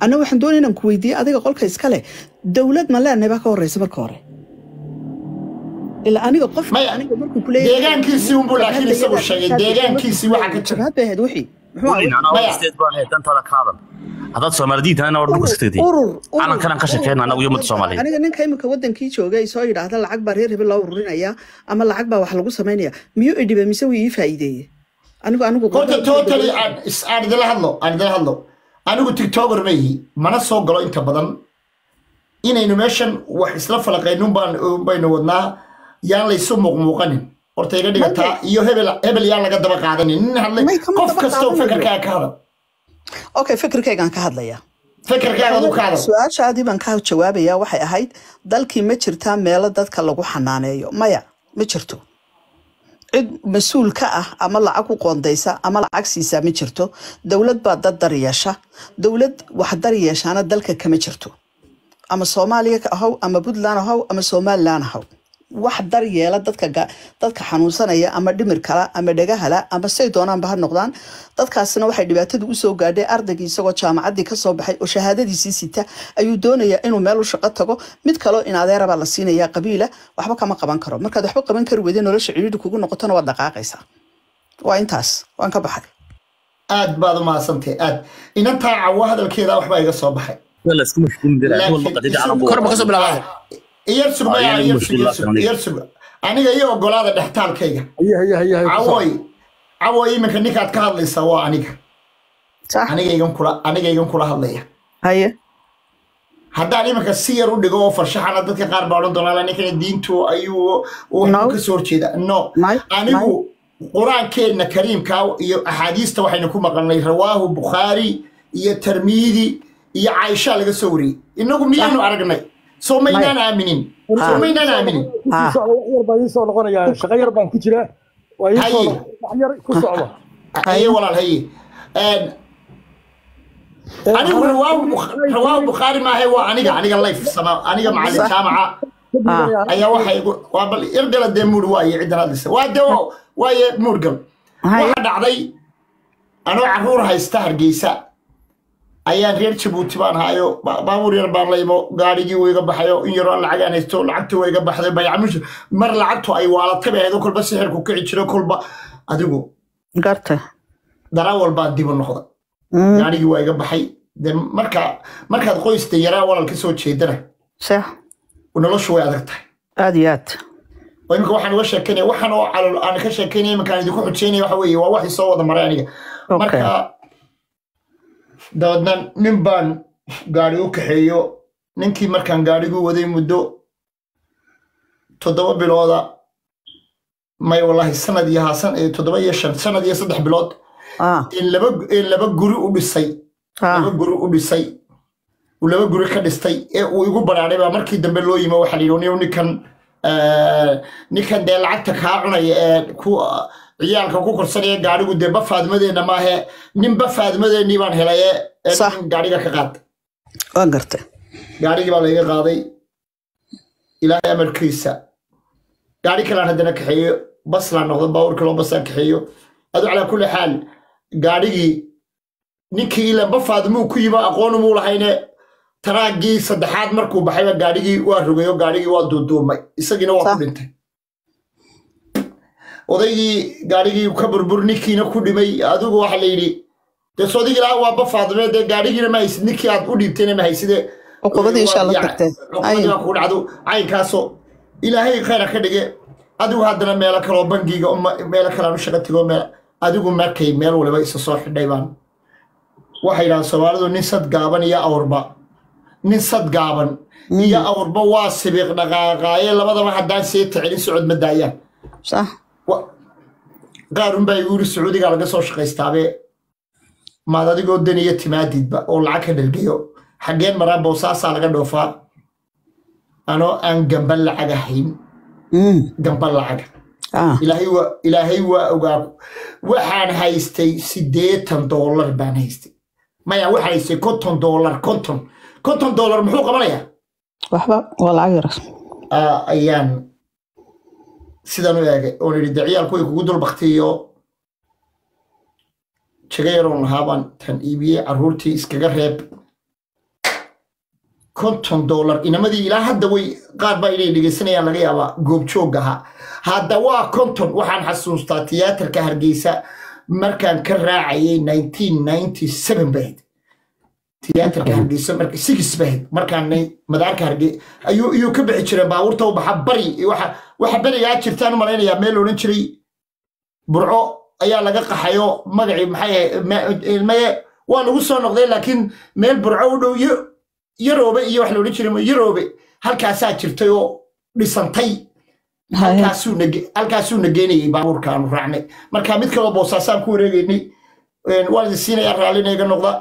anna waxaan doonaya inaan ku weydiiye adiga qolka iskale dowlad ma leenahay baa ka horeysa marka hore ilaa aniga qof Maya, aniga markuu kuleeyahay deegaankiisii unbuu laakiin isagu sheegay deegaankiisii waxa ka jira jabhad bay ahayd wixii muxuu ahaa? anaa Maya. isteed baan ahay dantaada ka hadal haddaad soomaalidiinta anaa dhulka iska tegtay urur urur- calankan aan ka shaqeyna anagu iyo ummadda soomaaliyeed aniga ninka imika wadankii joogay soo yidhaahda lacag baa reer hebel loo ururinaya ama lacag baa wax lagu samaynaya miyuu idhibe mise wuu ii faa'iideeye anigu anigu horta totally aan is- aan idila hadlo aan idila hadlo anigu tiktoker ma ihi mana soo galo inta badan inaynu meeshan wax isla falaqaynun baan baynu wadnaa yaan laysu muuqmuuqanin horta iga dhigataa iyo hebel hebel yaan laga daba qaadanin nin hadlay May kama qof daba kastoo qaadanayo. fekerkaaga ka hadal okay fikirkaygaan ka hadlaya fekerkaaga adu ka hadal su-aashaadii baan ka jawaabaya waxay ahayd dalkii ma jirtaa meelo dadka lagu xanaaneeyo maya ma jirto cid mas-uul ka ah ama lacag ku qoondaysa ama lacag siisaa ma jirto dowlad baa dad dar yeesha dowlad wax dar yeeshaana dalka kama jirto ama soomaaliya ka ahow ama puntland ahow ama somalilan ahow wax dar yeela dadka ga- dadka xanuunsanaya ama dhimir kala ama dhagahala ama say doonaanba ha noqdaan dadkaasina waxay dhibaatadu usoo gaadhay ardaygii isagoo jaamacaddii kasoo baxay oo shahaadadiisii sita ayuu doonayaa inuu meel u shaqo tago mid kaloo in adeerabaa la siinaya qabiila waxba kama qaban karo markaad waxba qaban kari weyday nolosha cidhiidhi kugu noqotona waad dhaqaaqaysaa waa intaas waan ka baxay aad baad u mahadsantahay aad inantaa cawo hadalkeeda waxbaa iga soo baxay Waa la isku mashquulin jiray, nin walba qadida calanku Kor ma ka soo bilaabay? iyar sug Ah, maya yani iyar mushkil sug iyar la sug aniga. iyar sug aniga iyo ogolaada dhextaalkayga haye haye haye haye ku soo. cawoy cawoy iminka ninkaad ka hadlaysaa waa aniga sax aniga igan kula aniga igan kula hadlaya haye haddaan iminka si yar u dhigo oo farshaxana dadka qaar baa odhan doonaa ninkana diintu ayuu uu No. ka soo horjeeda no May- anigu qur-aankeenna kariimka iyo axaadiista waxaynu ku maqalnay rawaahu bukhaari iyo tarmiidi iyo caaisha laga soo wariyey inagu miyaanu aragnay soo maynaan aaminin soo maynaan aaminin Ku sii socda, wax yar baa ii soo noqonaya shaqo yar baan ku jiraa waa ii soo Haye. noqon- wax yar ku socda haye walaal haye Een, anigu rawaahu Bukh- rawaahu bukhaari maahe waa aniga aniga life sama aniga macalin jaamaca ayaa waxay igu- waa bal irgala dee muur waaye ciddan hadlaysa waa de waa- waaye muurgal Haye. waxaa dhacday anoo caruur haysta hargeysa ayaan reer jabuuti baan hayo ba- baabuur yar baan laymo gaarigii wuu iga baxayo in yaroo aan lacagaan haysto lacagtii waa iga baxday baycamush mar lacagtu ay waalatay bay ahayd oo kolba sixirku kici jiro kolba adigu garta darawal baan dib u noqda gaarigii waa iga baxay de marka markaad qoysta yaraa walal ka soo jeedana sax noloshu way adag tahay aad iyo aad oo imika waxaan uga sheekeynaya waxaan oo calol aan ka sheekeynaya iminkaan idinku xujeynaya waxa weeye waa wax isoo wada maray aniga Okay. marka dabeedna nin baan gaari u kaxeeyo ninkii markaan gaarigu waday muddo toddoba bilooda may wallahi sanad iyo haasan iyo toddoba iyo shan sanad iyo saddex bilood ah in laba in laba guri u dhisay laba ah guri u dhisay uu laba guri ka dhistay ee uu igu baraadhay baa markii dambe loo yimi waxaa la yidhi "Nin- ninkan eh, ninkan dee lacagta kaa cunaya ee ku ciyaalka ku korsanaya gaarigu dee bafaadmadeenna maahe nin bafaadmadeennii baan helay ee ee Sax. nin gaariga ka qaad waan gartay gaarigii baa layga qaaday ilaahay amarkiisa gaari kalaan haddana kaxeeyo baslaan noqdo baawur kaloo basaan kaxeeyo adu calaa kulli xaal gaarigii ninkii ilan bafaad muu ku yimo aqoon muu lahayne taraagii saddexaad markuu baxayba gaarigii waa rogayo gaarigii waa duuduumay isagiina waa ku Sax. dhintay odaygii gaarigii ka burbur ninkiina ku dhimay adigu waxa la yidhi dee sodig ilaa waa bafaadme dee gaarigiina ma haysid ninkii aad u dhiibtayna ma hayside Cuqubadii insha Allah tagtee. cuqubadii baa kugu dhacdo caynkaasoo ilaahay khayra ka dhige adigu haddana meelo kaloo bangiga uma- meelo kalean u shaqo tego meel adigu markay meel waliba isa soo xidhay baan waxay yidhahdaan soomaalidu nin sad gaaban iyo awrba nin sad gaaban iyo awrba waa sibiiq dhaqaaqaaye labadaba haddaan see tacilin socod ma daayaan sax Wa- qaarun baa igu yiri sacuudiga laga soo shaqaystaabe maad adigoo daniya timaadidba oo lacag ka dhergeyo xaggeen maraa boosaasaa laga dhoofaa anoo aan gamba lacag ahayn Mm. gamba lacaga ah ilaahay waa ilaahay waa ogaa waxaan haystay siddeetan doolar baan haystay maya waxaan haystay konton doolar konton konton doolar muxuu qabanayaa waxba waa lacag yar Ah, ayaan sidan u eegay oon idhi de ciyaalku way kugu dul baktiyo jaga yaroon lahaa baan tan iibiyey carruurtii iskaga reeb konton dollar inamadii ilaa hadda way qaar baa inay dhegeysanayaan laga yaabaa goobjoog ahaa hadda waa konton waxaan xasuustaa tiyaatarka hargeysa markaan ka raacayay 1997 bahayd tiyaatarka hargeysa marka six bahayd markaan nay- madaarka hargeysa ayuu ayuu ka bixi jiray baabuurta u baxa bari iyo waxa waxa berigaa jirtaan u malaynayaa meel odhan jiray burco ayaa laga qaxayo magacii maxay ahayd, ma- maye waa lagu soo noqday laakiin meel burco u dhow yo- yaroobe iyo wax la odhan jiray yaroobe halkaasaa jirtay oo dhisantay halkaasuu nage- halkaasuu nageynayay baabuurkaanu raacnay marka mid kaloo boosaasaan ku wareegaynay Een, waan idin siinayaa raallina iga noqda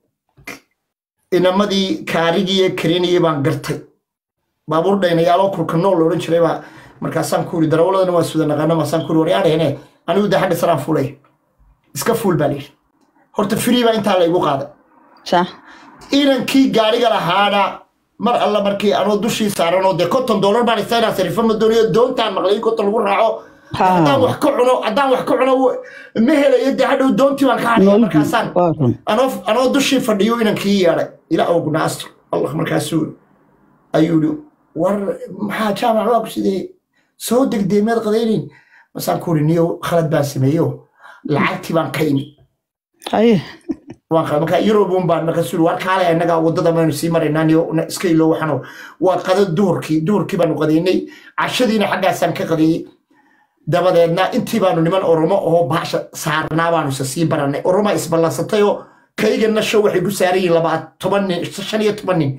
inamadii kaarigii ee karinayay baan gartay baabuur dhaynayaaloo kulka nool la odhan jiray baa markaasaan ku iri darawaladana waan suda naqaana maasaan ku iri waryaadheene anigu de xagga saraan fuulay iska fuul baa layidhi horta free baa intaa laygu qaaday صح inankii gaariga lahaana mar alla markii anoo dushii saaranoo dee konton dollar baan istaynaa sarifo ma doonayo doontaan maqlay in konton lagu raaco Ha. haddaan wax ka cuno haddaan wax ka cuno w- ma helayo dee hadhow doontii baan ka hadhaya markaasaan واكم anoo anoo dushii fadhiyo inankii yeedhay ila ognaastro allah markaasuu ayuu yidhi war maxaa jaamac waa ku sidee soo degdee meed qadaynin masaan ku uri niyo khalad baan sameeyo lacagtii baan ka imi هاي waan qaba marka eurobun baan marka suri war kaale annaga wadada maynu sii maraynaa niyo na- iska ilo waxano waa qada duhurkii duhurkii baanu qadaynay cashadiina xaggaasaan ka qadayey dabadeedna intii baanu niman oromo oo baasha saarnaa baanu isa sii baranay oroma isballansatay oo kaygana show waxay ku saaran yihiin laba toban nin shan iyo toban nin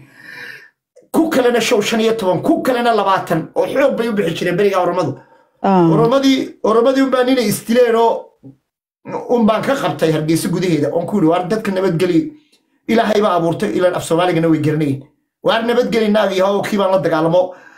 ku kalena show shan iyo toban ku kalena labaatan oo xoog bay u bixi jireen beriga oromadu اه oromadii oromadii unbaa ninay isdileen oo unbaan ka qabtay hargeysa gudaheeda oon ku yidhi waar dadka nabadgeli ilaahay baa abuurtay ilaan af soomaaligana way garanayin waar nabadgeli naag iyo hawo kii baan la dagaalamo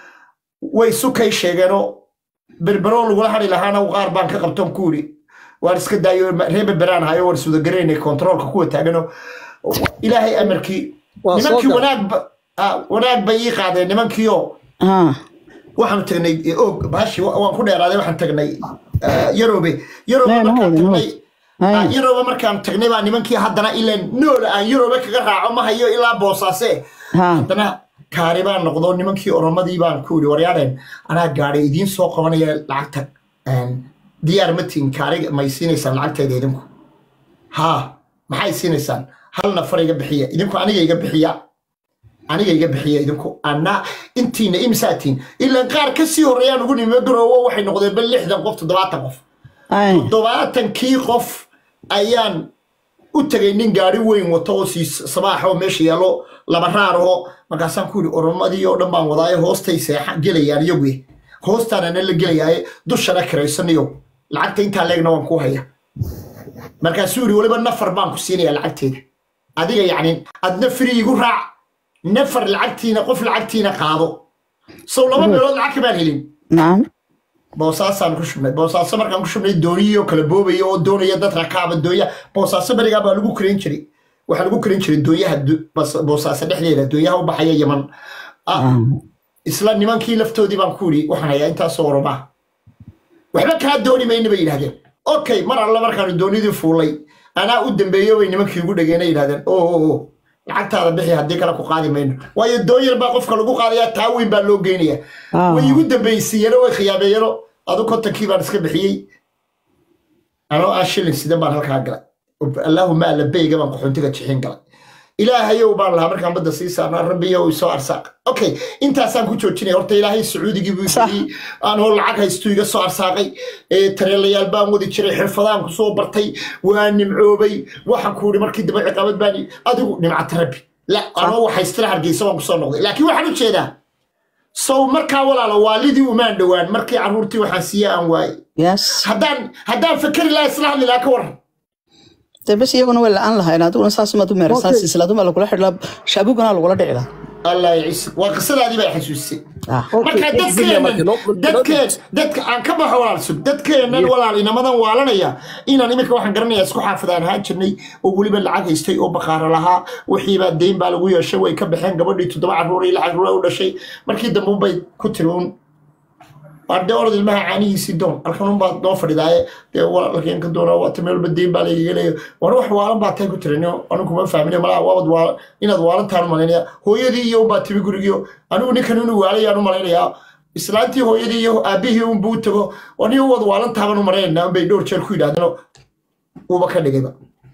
way sukay sheegeenoo berberoo lagula hadhi lahaana qaar baan ka qabtoon ku yidhi waar iska daayo reer berberaan hayo war suudagaraynay kontaroolka kuwa taagano ilaahay amarkii Waa soo nimankii gal. wanaag ba- ah, wanaag bay ii qaadeen nimankiioo اه waxaanu tagnay og bahashi waan ku dheeraaday waxaan tagnay eh, yaroobe yaroobe Nee, markaan mahawdi, tagnay Ay. ah, yaroobe markaan tagnay baa nimankii haddana ilaan noola aan yaroobe kaga raaco ma hayo ilaa boosaase ها haddana kaari baan noqdo nimankii oromadii baan ku yidhi waryaadheen anaa gaadhay idiin soo qabanaya lacagta Een, diyaar ma tihin kaariga may siinaysaan lacagteeda idinku haa maxay siinaysaan hal nafar iga bixiya idinku aniga iga bixiya aniga iga bixiya idinku anna intiina imsaatiin ilaan qaar ka sii horreeyaan ugu nimi garoowo waxay noqdeen bal lixdan qof toddobaatan qof اي toddobaatankii qof ayaan u tegay nin gaari weyn wato oo sii sabaaxa oo meesha yaallo laba raar oo markaasaan ku yidhi oromadii oo dhan baan wadaaye hoostay seexa gelayaan iyagu hoostaanana la gelayaaye dushana kiraysanayo lacagta intaa leegna waan ku haya markaasuu yidhi weliba nafar baan ku siinaya lacagteeda adiga yacni adna firi igu raac nafar lacagtiina qof lacagtiina qaado sow laba meelood lacag kamaan helin نعم boosaasaan ku shubnay boosaaso markaan ku shubnay dooniyii oo kala boobaya oo doonaya dad rakaaba doonya boosaaso berigaa baa lagu karin jiray waxaa lagu karin jiray doonyaha du- bas- boosaaso dhexdeeda doonyaha u baxaya yaman Ah, اه isla nimankii laftoodii baan ku yidhi waxaan hayaa intaasoo oromaa waxba kaa dooni mayna bay yidhahdeen okay mar alla markaanu doonidii fuulay anaa u dambeeyo bay nimankii ugu dhageenay yidhahdeen o o o lacagtaada bixi haddii kale ku qaadi mayno waayo doon yar baa qofka lagu qaadayaa taa weyn baa loo geynaya Ah. way igu dambaysiiyeno way khiyaameeyeno adu kontonkii baan iska bixiyey anoo aan shilin sidan baan halkaa galay allaahuma allabeyga baan qaxoontiga jixin galay ilaahayow baan lahaa markaan badda sii saarnaa rabbiyow isoo arsaaq okay intaasaan ku joojinaya horta ilaahay sacuudigii buu Sax. yidhi anoo lacag haystu iga soo arsaaqay ee tareelayaal baan wadi jiray xirfadaan ku soo bartay waa nimcoobay waxaan ku yidhi markii dambe ciqaabad baan i- adigu nimcata rabbi la anoo waxaystira hargeysa baan kusoo noqday laakiin waxaan u jeedaa sow markaa walaalo waalidii umaan dhowaan markii carruurtii waxaan siiye aan waayey يس haddaan haddaan fakeri lahaa isla hadli lahaa ka waran dee bas iyaguna way la-aan lahayn adiguna saas umaad u meerasaan Okay. silsiladuma lagula xidhlaa shaabugana lagula dhici lahaa allah yacisi waa qisadaadii baa xasuusisay Ah. marka Okay, dadkeenan marka no- dadkeen dadka aan ka baxo walaal sug dadkeenan walaal inamadan waalanaya inaan iminka waxaan garanaya isku xaafidaan ahaan jirnay oo weliba lacag haystay oo baqaaro lahaa wixiibaa deyn baa lagu yeeshay way ka baxeen gabadhii toddoba carruur iyo lacag ruura u dhashay markii dambe unbay ku tiri un waa dee orod ilmaha caanihiisii doon halkan unbaa doo fadhidaaye dee walaalkeen ka doona waata meel badeyn baa laygaga leeya war wax waalan baa tay ku tiran anigu kuma fahmin malaa waabad waa inaad waalantaan malaynaya hooyadii iyo unbaa timi gurigiyo anigu ninkan inuu waalayaan u malaynayaa islaantii hooyadii iyo aabihii unbuu u tago anigu wad waalantaabaan u malaynayna unbay dhowr jeer ku yidhahdeen uuba ka dhigayba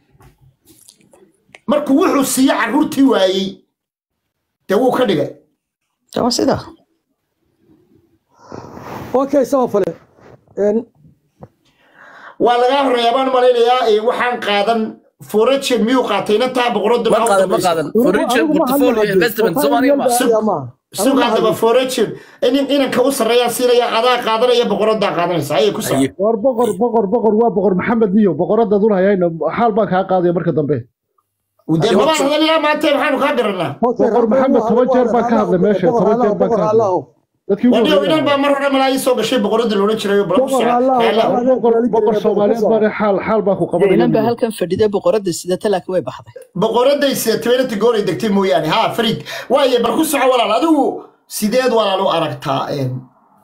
markuu wuxuu siiye carruurtii waayey dee wuu ka dhigay waa sidaa okay samafale Een, waa lagaa horeeyaa baan malaynayaa ee waxaan qaadan forajen miyuu qaatay inantaa boqorada ma qaadan ma qaadan foreign portfolio investment Soomaaliya ma sugaa daba forajen inanka u sarreeyaa siinaya adaa qaadanaya boqoradaa qaadanaysa ayay ku saa Aye. war boqor boqor boqor waa boqor maxamed niyo boqoradaad un hayayna xaal baan kaa qaadaya marka dambe dee mabaan hadal ilaa maanta maxaanu kaa garanaa boqor maxamed toban jeer baan ka hadlay meesha toban jeer baan ka hadlay dadkii ugu wadhiyo inan horreeyay baa mar hore malaa ii soo gashay boqorada loodhan jiray bala ku Boqor Allah, soco boqor boqor soomaaliyeed baan xaal xaal baan ku inan baa qabanaya halkan fadhida boqorada sidata laakiin way baxday boqoraday setebenati gooray degtay mooyaane ha farid waaye bal ku soco walaal adigu sideed walaal u aragtaa een,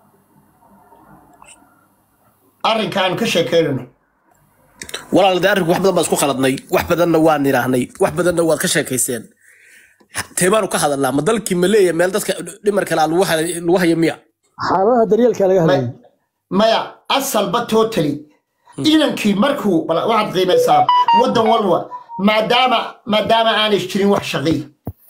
arrinkaan ka sheekeynayno walaal dee arrinku wax badan baan isku khaladnay wax badanna waan idhaahnay wax badanna waad ka sheekayseen teebaanu ka hadalnaa ma dalkii ma leeya meel dadka dhimar kale lagu hay- lagu hayo miya xaaladaha daryeelka laga hadlayay Ma- maya asalba totally inankii markuu bal waxaad qiimaysaa waddan walba maadaama maadaama aanay jirin wax shaqii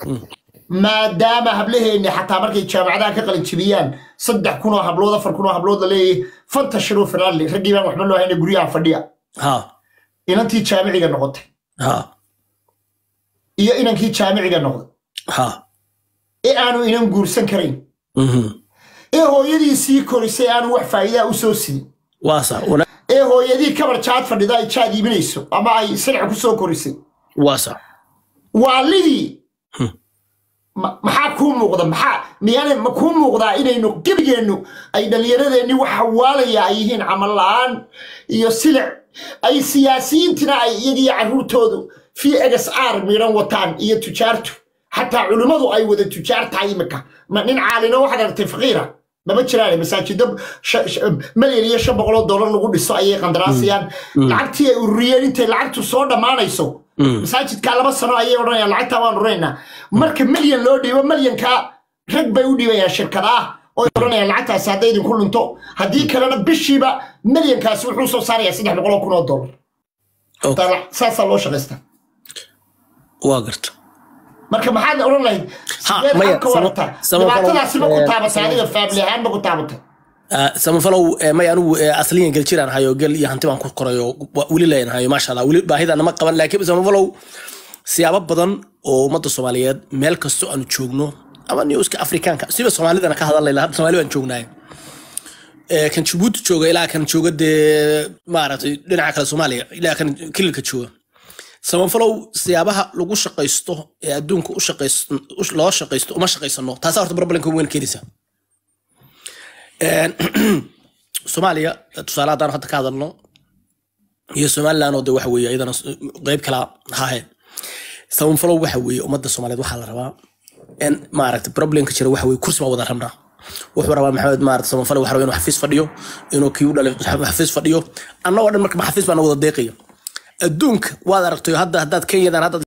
maadaama hablaheenni xataa markay jaamacadaha ka qalin jibiyaan saddex kun oo hablood afar kun oo hablood la leeyahay fanta shiruu firaadli raggii baan waxba loo hayna guryaha fadhiya ha inantii jaamiciga noqotay ha iyo inankii jaamiciga noqday ha ee aanu inan guursan karayn mhm. ee hooyadiisii korisay aanu wax faa'iidaa u soo sidin waa sa wana- ee hooyadii kabar jaad fadhida ay jaad iibinayso ama ay sirca ku soo korisay waa sa waalidii ma- maxaa kuu muuqda maxaa miyaana ma kuu muuqdaa inaynu gebigeennu ay dhallinyaradeenni wax hawaalaya ay yihiin camal la'aan iyo silic ay siyaasiyiintina ay iyagiyo carruurtoodu fi egas aar miidhan wataan iyo tujaartu xataa culimmadu ay wada tujaar tahay imika ma nin caalino waxaad aragtay faqiira mama jiraan masaajido sha- sha- malyan iyo shan boqoloo dollar lagu dhiso ayay qandaraasayaan lacagtii ay ururiyeen intay lacagtu soo dhammaanayso masaajidkaa laba sano ayay odhanayaan lacagtaa waan ururaynaa marka milyan loo dhiibo milyankaa rag bay u dhiibayaan shirkadaah oo odhanayaan lacagtaasi hadday idinku lunto haddii kalena bishiiba milyankaasi wuxuu soo saarayaa saddex boqoloo kun oo dollar Okay. Taa- saasaa loo shaqaystaa waa garta marka maxaad odhan lahayd Ha, sideed maya, halka sama- warartaa sama- dhibaatadaasi ma ku eh, taabatay adiga faamili ahaan ma ku taabatay Ah, samafalow eh, may anigu eh, asliyan gel jiraan hayo gel iyo hanti baan ku korayo wa- weli leen hayo maasha allah weli baahidana ma qaban laakiin samafalow siyaabo badan oo ummadda soomaaliyeed meel kastoo aanu joogno ama newska afrikaanka siba soomaalidana ka hadalay hadda soomaali baan joognaay Eh, kan jabuuti jooga ilaa kan jooga dee maaragtay dhinaca kale soomaaliya ilaa kan kililka jooga samafalow siyaabaha lagu shaqaysto ee adduunka u shaqaysto u- loo shaqaysto uma shaqaysano taasaa horta barbalanka weyn keenaysa Een, soomaaliya tusaale haddaan hadda ka hadalno iyo somaliland oo de waxa weeye iyadana s- qeyb kala hahe samafalow waxa weeye ummadda soomaaliyeed waxaa la rabaa in maaragta problemka jira waxa weeye kursi baa wada rabnaa wuxuu rabaa maxamed maaragta samafalow waxa rabaa inuu xafiis fadhiyo inuu kii u dhalay xafiis fadhiyo annagoo dhan marka xafiis baa na wada deeqaya adduunka waad aragtay hadda haddaad kenyadan hadda